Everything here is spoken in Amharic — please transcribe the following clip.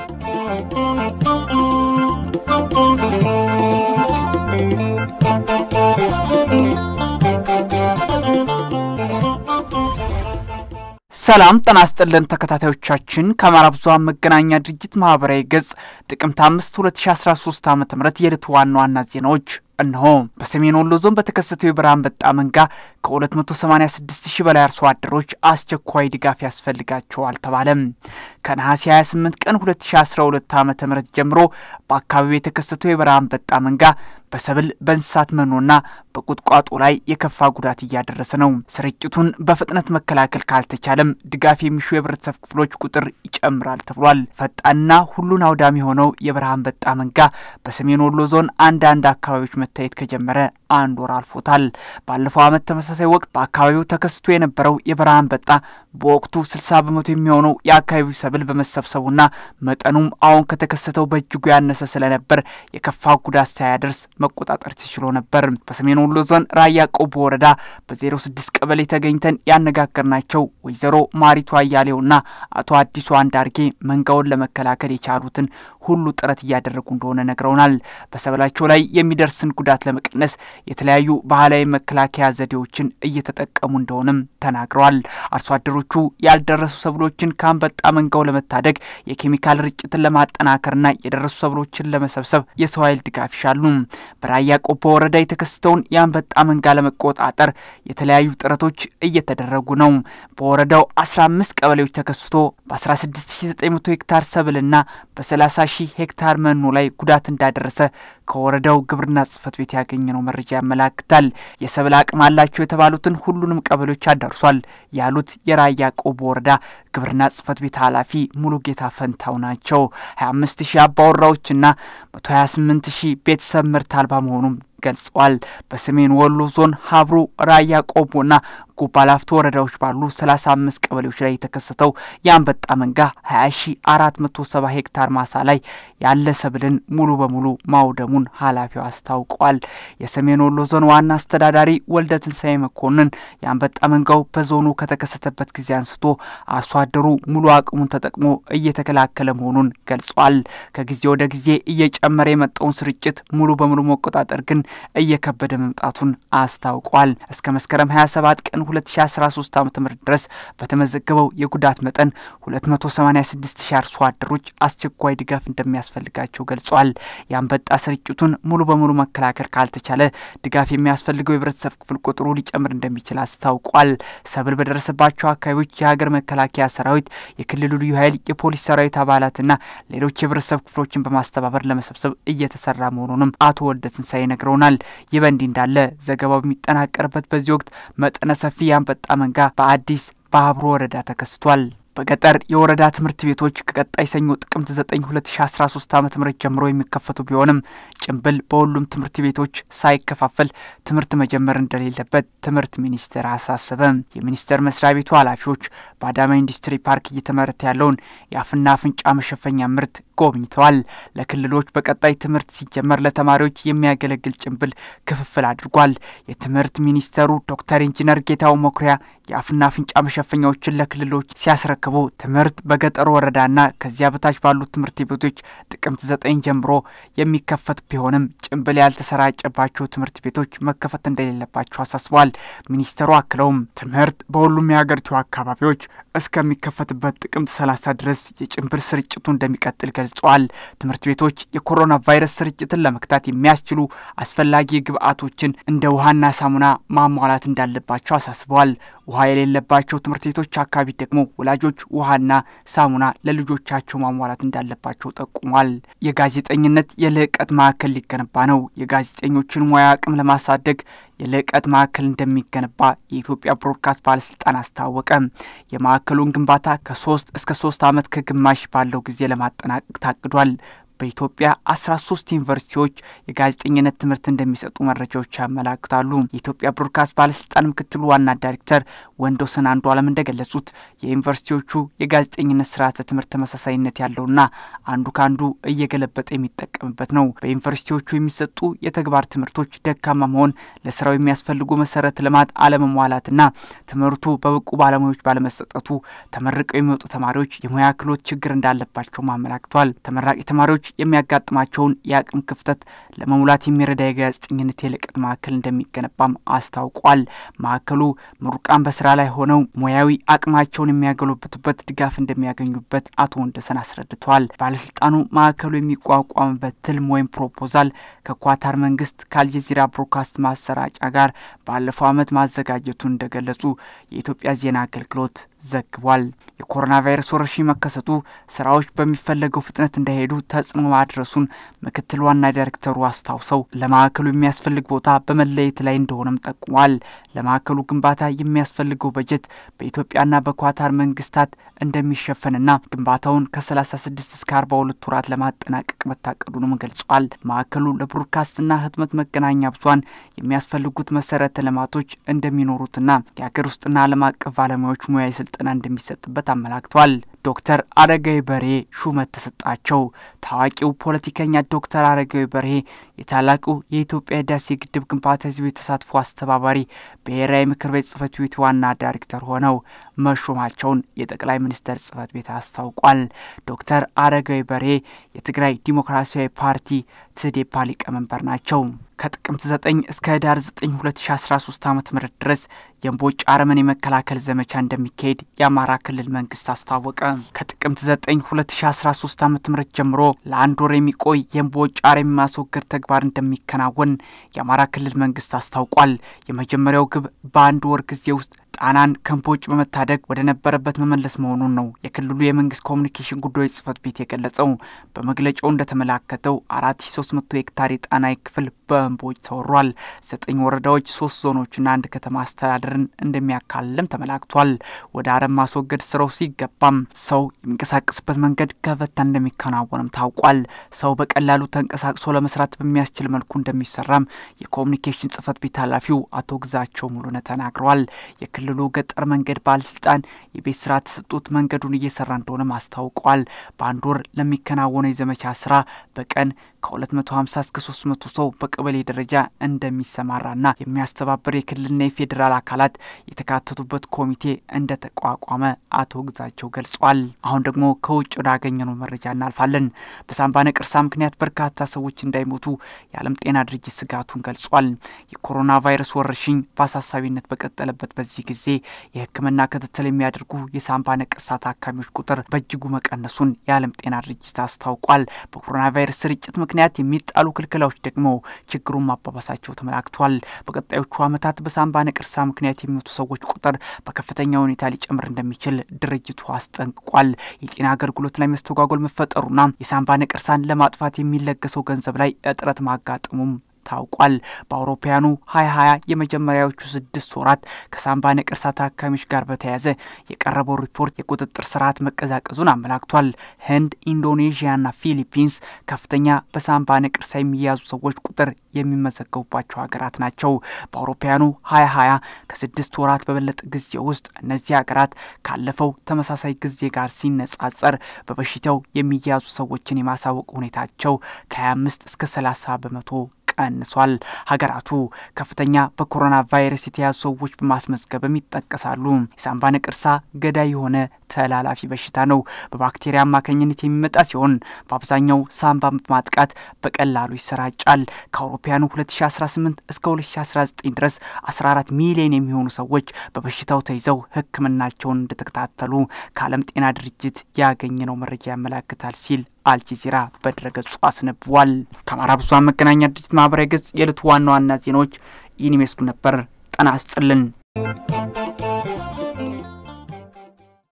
ሰላም ጤና ይስጥልን ተከታታዮቻችን ከአማራ ብዙኃን መገናኛ ድርጅት ማህበራዊ ገጽ ጥቅምት አምስት 2013 ዓ ም የዕለቱ ዋና ዋና ዜናዎች እነሆ። በሰሜን ወሎ ዞን በተከሰተው የበረሃ አንበጣ መንጋ ከ286 ሺህ በላይ አርሶ አደሮች አስቸኳይ ድጋፍ ያስፈልጋቸዋል ተባለም። ከነሐሴ 28 ቀን 2012 ዓ ም ጀምሮ በአካባቢው የተከሰተው የበረሃ አንበጣ መንጋ በሰብል በእንስሳት መኖና በቁጥቋጦ ላይ የከፋ ጉዳት እያደረሰ ነው። ስርጭቱን በፍጥነት መከላከል ካልተቻለም ድጋፍ የሚሹ የህብረተሰብ ክፍሎች ቁጥር ይጨምራል ተብሏል። ፈጣንና ሁሉን አውዳሚ የሆነው የበረሃ አንበጣ መንጋ በሰሜን ወሎ ዞን አንዳንድ አካባቢዎች መታየት ከጀመረ አንድ ወር አልፎታል። ባለፈው ዓመት ተመሳሳይ ወቅት በአካባቢው ተከስቶ የነበረው የበረሃ አንበጣ በወቅቱ 60 በመቶ የሚሆነው የአካባቢው ሰብል በመሰብሰቡና መጠኑም አሁን ከተከሰተው በእጅጉ ያነሰ ስለነበር የከፋ ጉዳት ሳያደርስ መቆጣጠር ተችሎ ነበር። በሰሜን ወሎ ዞን ራያ ቆቦ ወረዳ በ06 ቀበሌ ተገኝተን ያነጋገርናቸው ወይዘሮ ማሪቱ አያሌውና አቶ አዲሱ አንዳርጌ መንጋውን ለመከላከል የቻሉትን ሁሉ ጥረት እያደረጉ እንደሆነ ነግረውናል። በሰብላቸው ላይ የሚደርስን ጉዳት ለመቀነስ የተለያዩ ባህላዊ መከላከያ ዘዴዎችን እየተጠቀሙ እንደሆነም ተናግረዋል። አርሶ አደሮቹ ያልደረሱ ሰብሎችን ከአንበጣ መንጋው ለመታደግ የኬሚካል ርጭትን ለማጠናከርና የደረሱ ሰብሎችን ለመሰብሰብ የሰው ኃይል ድጋፍ ይሻሉ። በራያ ቆቦ ወረዳ የተከሰተውን የአንበጣ መንጋ ለመቆጣጠር የተለያዩ ጥረቶች እየተደረጉ ነው። በወረዳው 15 ቀበሌዎች ተከስቶ በ16900 ሄክታር ሰብልና በ30 ሺህ ሄክታር መኖ ላይ ጉዳት እንዳደረሰ ከወረዳው ግብርና ጽሕፈት ቤት ያገኘነው መረጃ ያመላክታል። የሰብል አቅም አላቸው የተባሉትን ሁሉንም ቀበሌዎች አዳርሷል ያሉት የራያ ቆቦ ወረዳ ግብርና ጽሕፈት ቤት ኃላፊ ሙሉ ጌታ ፈንታው ናቸው። 25 ሺህ አባወራዎችና 128 ሺህ ቤተሰብ ምርት አልባ መሆኑም ገልጸዋል። በሰሜን ወሎ ዞን ሀብሩ፣ ራያ ቆቦና ጎባላፍቶ ወረዳዎች ባሉ 35 ቀበሌዎች ላይ የተከሰተው የአንበጣ መንጋ 20470 ሄክታር ማሳ ላይ ያለ ሰብልን ሙሉ በሙሉ ማውደሙን ኃላፊው አስታውቀዋል። የሰሜን ወሎ ዞን ዋና አስተዳዳሪ ወልደ ትንሳኤ መኮንን የአንበጣ መንጋው በዞኑ ከተከሰተበት ጊዜ አንስቶ አርሶ አደሩ ሙሉ አቅሙን ተጠቅሞ እየተከላከለ መሆኑን ገልጿል። ከጊዜ ወደ ጊዜ እየጨመረ የመጣውን ስርጭት ሙሉ በሙሉ መቆጣጠር ግን እየከበደ መምጣቱን አስታውቋል። እስከ መስከረም 27 ቀን 2013 ዓ ም ድረስ በተመዘገበው የጉዳት መጠን 286 ሺህ አርሶ አደሮች አስቸኳይ ድጋፍ እንደሚያስፈልጋቸው ገልጿል። የአንበጣ ስርጭቱን ሙሉ በሙሉ መከላከል ካልተቻለ ድጋፍ የሚያስፈልገው የህብረተሰብ ክፍል ቁጥሩ ሊጨምር እንደሚችል አስታውቋል። ሰብል በደረሰባቸው አካባቢዎች የሀገር መከላከያ ሰራዊት፣ የክልሉ ልዩ ኃይል፣ የፖሊስ ሰራዊት አባላትና ሌሎች የህብረተሰብ ክፍሎችን በማስተባበር ለመሰብሰብ እየተሰራ መሆኑንም አቶ ወልደ ትንሳኤ ነግረውናል። ይህ በእንዲህ እንዳለ ዘገባው በሚጠናቀርበት በዚህ ወቅት መጠነ ሰፊ የአንበጣ መንጋ በአዲስ በሀብሮ ወረዳ ተከስቷል። በገጠር የወረዳ ትምህርት ቤቶች ከቀጣይ ሰኞ ጥቅምት 9 2013 ዓ ም ጀምሮ የሚከፈቱ ቢሆንም ጭንብል በሁሉም ትምህርት ቤቶች ሳይከፋፈል ትምህርት መጀመር እንደሌለበት ትምህርት ሚኒስቴር አሳሰበ። የሚኒስቴር መስሪያ ቤቱ ኃላፊዎች በአዳማ ኢንዱስትሪ ፓርክ እየተመረተ ያለውን የአፍና አፍንጫ መሸፈኛ ምርት ጎብኝተዋል። ለክልሎች በቀጣይ ትምህርት ሲጀመር ለተማሪዎች የሚያገለግል ጭንብል ክፍፍል አድርጓል። የትምህርት ሚኒስተሩ ዶክተር ኢንጂነር ጌታው መኩሪያ የአፍና አፍንጫ መሸፈኛዎችን ለክልሎች ሲያስረክቡ ትምህርት በገጠር ወረዳና ከዚያ በታች ባሉት ትምህርት ቤቶች ጥቅምት ዘጠኝ ጀምሮ የሚከፈት ቢሆንም ጭንብል ያልተሰራጨባቸው ትምህርት ቤቶች መከፈት እንደሌለባቸው አሳስበዋል። ሚኒስተሩ አክለውም ትምህርት በሁሉም የሀገሪቱ አካባቢዎች እስከሚከፈትበት ጥቅምት 30 ድረስ የጭንብል ስርጭቱ እንደሚቀጥል ገልጸዋል። ትምህርት ቤቶች የኮሮና ቫይረስ ስርጭትን ለመክታት የሚያስችሉ አስፈላጊ ግብዓቶችን እንደ ውሃና ሳሙና ማሟላት እንዳለባቸው አሳስበዋል። ውሃ የሌለባቸው ትምህርት ቤቶች አካባቢ ደግሞ ወላጆች ውሃና ሳሙና ለልጆቻቸው ማሟላት እንዳለባቸው ጠቁሟል። የጋዜጠኝነት የልዕቀት ማዕከል ሊገነባ ነው። የጋዜጠኞችን ሙያ አቅም ለማሳደግ የልዕቀት ማዕከል እንደሚገነባ የኢትዮጵያ ብሮድካስት ባለስልጣን አስታወቀ። የማዕከሉን ግንባታ ከሶስት እስከ ሶስት ዓመት ከግማሽ ባለው ጊዜ ለማጠናቀቅ ታቅዷል። በኢትዮጵያ አስራ ሶስት ዩኒቨርሲቲዎች የጋዜጠኝነት ትምህርት እንደሚሰጡ መረጃዎች ያመላክታሉ። የኢትዮጵያ ብሮድካስት ባለስልጣን ምክትል ዋና ዳይሬክተር ወንዶሰን አንዱ አለም እንደገለጹት የዩኒቨርሲቲዎቹ የጋዜጠኝነት ስርዓተ ትምህርት ተመሳሳይነት ያለውና አንዱ ከአንዱ እየገለበጠ የሚጠቀምበት ነው። በዩኒቨርሲቲዎቹ የሚሰጡ የተግባር ትምህርቶች ደካማ መሆን፣ ለስራው የሚያስፈልጉ መሰረተ ልማት አለመሟላትና ትምህርቱ በብቁ ባለሙያዎች ባለመሰጠቱ ተመርቀው የሚወጡ ተማሪዎች የሙያ ክህሎት ችግር እንዳለባቸውም አመላክቷል። ተመራቂ ተማሪዎች የሚያጋጥማቸውን የአቅም ክፍተት ለመሙላት የሚረዳ የጋዜጠኝነት የልቀት ማዕከል እንደሚገነባም አስታውቋል። ማዕከሉ ምሩቃን በስራ ላይ ሆነው ሙያዊ አቅማቸውን የሚያገሉበቱበት ድጋፍ እንደሚያገኙበት አቶ ወንደሰን አስረድተዋል። ባለስልጣኑ ማዕከሉ የሚቋቋምበት ትልም ወይም ፕሮፖዛል ከኳታር መንግስት ከአልጀዚራ ብሮድካስት ማሰራጫ ጋር ባለፈው ዓመት ማዘጋጀቱን እንደገለጹ የኢትዮጵያ ዜና አገልግሎት ዘግቧል። የኮሮና ቫይረስ ወረርሽኝ መከሰቱ ስራዎች በሚፈለገው ፍጥነት እንዳይሄዱ ተጽዕኖ ማድረሱን ምክትል ዋና ዳይሬክተሩ አስታውሰው ለማዕከሉ የሚያስፈልግ ቦታ በመለየት ላይ እንደሆነም ጠቁሟል። ለማዕከሉ ግንባታ የሚያስፈልገው በጀት በኢትዮጵያና በኳታር መንግስታት እንደሚሸፈንና ግንባታውን ከ36 እስከ 42 ወራት ለማጠናቀቅ መታቀዱንም ገልጿል። ማዕከሉ ለብሮድካስትና ህትመት መገናኛ ብዙኃን የሚያስፈልጉት መሰረተ ልማቶች እንደሚኖሩትና የሀገር ውስጥና ዓለም አቀፍ ባለሙያዎች ሙያዊ ስልጠና እንደሚሰጥበት አመላክቷል። ዶክተር አረጋዊ በርሄ ሹመት ተሰጣቸው። ታዋቂው ፖለቲከኛ ዶክተር አረጋዊ በርሄ የታላቁ የኢትዮጵያ ህዳሴ ግድብ ግንባታ ህዝብ ተሳትፎ አስተባባሪ ብሔራዊ ምክር ቤት ጽህፈት ቤት ዋና ዳይሬክተር ሆነው መሾማቸውን የጠቅላይ ሚኒስትር ጽህፈት ቤት አስታውቋል። ዶክተር አረጋዊ በርሄ የትግራይ ዲሞክራሲያዊ ፓርቲ ትዴፓ ሊቀመንበር ናቸው። ከጥቅምት 9 እስከ ህዳር 9 2013 ዓ ም ድረስ የእምቦጭ አረምን የመከላከል ዘመቻ እንደሚካሄድ የአማራ ክልል መንግስት አስታወቀ። ከጥቅምት 9 2013 ዓ ም ጀምሮ ለአንድ ወር የሚቆይ የእምቦጭ አረም የማስወገድ ተግባር እንደሚከናወን የአማራ ክልል መንግስት አስታውቋል። የመጀመሪያው ግብ በአንድ ወር ጊዜ ውስጥ ጣናን ከእምቦጭ በመታደግ ወደ ነበረበት መመለስ መሆኑን ነው የክልሉ የመንግስት ኮሚኒኬሽን ጉዳዮች ጽህፈት ቤት የገለጸው። በመግለጫው እንደተመላከተው አራት ሺ ሶስት መቶ ሄክታር የጣና ክፍል በእምቦጭ ተወሯል። ዘጠኝ ወረዳዎች፣ ሶስት ዞኖችና አንድ ከተማ አስተዳደርን እንደሚያካልልም ተመላክቷል። ወደ አረም ማስወገድ ስራው ሲገባም ሰው የሚንቀሳቀስበት መንገድ ከፈታ እንደሚከናወንም ታውቋል። ሰው በቀላሉ ተንቀሳቅሶ ለመስራት በሚያስችል መልኩ እንደሚሰራም የኮሚኒኬሽን ጽህፈት ቤት ኃላፊው አቶ ግዛቸው ሙሉነ ተናግረዋል። የክልሉ ገጠር መንገድ ባለስልጣን የቤት ስራ ተሰጡት መንገዱን እየሰራ እንደሆነም አስታውቋል። በአንድ ወር ለሚከናወነው የዘመቻ ስራ በቀን ከ250 እስከ 300 ሰው በቀበሌ ደረጃ እንደሚሰማራና የሚያስተባብር የክልልና የፌዴራል አካላት የተካተቱበት ኮሚቴ እንደተቋቋመ አቶ ግዛቸው ገልጿል። አሁን ደግሞ ከውጭ ወዳገኘነው መረጃ እናልፋለን። በሳምባ ነቀርሳ ምክንያት በርካታ ሰዎች እንዳይሞቱ የዓለም ጤና ድርጅት ስጋቱን ገልጿል። የኮሮና ቫይረስ ወረርሽኝ በአሳሳቢነት በቀጠለበት በዚህ ጊዜ የሕክምና ክትትል የሚያደርጉ የሳምባ ነቀርሳ ታካሚዎች ቁጥር በእጅጉ መቀነሱን የዓለም ጤና ድርጅት አስታውቋል። በኮሮና ቫይረስ ስርጭት ምክንያት የሚጣሉ ክልክላዎች ደግሞ ችግሩን ማባባሳቸው ተመላክቷል። በቀጣዮቹ ዓመታት በሳምባ ነቀርሳ ምክንያት የሚሞቱ ሰዎች ቁጥር በከፍተኛ ሁኔታ ሊጨምር እንደሚችል ድርጅቱ አስጠንቅቋል። የጤና አገልግሎት ላይ መስተጓጎል መፈጠሩና የሳምባ ነቀርሳን ለማጥፋት የሚለገሰው ገንዘብ ላይ እጥረት ማጋጠሙም ታውቋል። በአውሮፓውያኑ ሀያ ሀያ የመጀመሪያዎቹ ስድስት ወራት ከሳምባ ነቀርሳ ታካሚዎች ጋር በተያያዘ የቀረበው ሪፖርት የቁጥጥር ስርዓት መቀዛቀዙን አመላክቷል። ህንድ፣ ኢንዶኔዥያና ፊሊፒንስ ከፍተኛ በሳምባ ነቀርሳ የሚያዙ ሰዎች ቁጥር የሚመዘገቡባቸው ሀገራት ናቸው። በአውሮፓውያኑ ሀያ ሀያ ከስድስት ወራት በበለጠ ጊዜ ውስጥ እነዚህ ሀገራት ካለፈው ተመሳሳይ ጊዜ ጋር ሲነጻጸር በበሽታው የሚያዙ ሰዎችን የማሳወቅ ሁኔታቸው ከ25 እስከ 30 በመቶ ቀንሷል። ሀገራቱ ከፍተኛ በኮሮና ቫይረስ የተያዙ ሰዎች በማስመዝገብም ይጠቀሳሉ። የሳምባ ነቀርሳ ገዳይ የሆነ ተላላፊ በሽታ ነው። በባክቴሪያ አማካኝነት የሚመጣ ሲሆን በአብዛኛው ሳምባ ማጥቃት በቀላሉ ይሰራጫል። ከአውሮፓውያኑ 2018 እስከ 2019 ድረስ 14 ሚሊዮን የሚሆኑ ሰዎች በበሽታው ተይዘው ሕክምናቸውን እንደተከታተሉ ከዓለም ጤና ድርጅት ያገኘነው መረጃ ያመላክታል ሲል አልጀዚራ በድረገጹ አስነብቧል። ከአማራ ብዙኃን መገናኛ ድርጅት ማህበራዊ ገጽ የዕለቱ ዋና ዋና ዜናዎች ይህን ይመስሉ ነበር። ጤና ይስጥልን።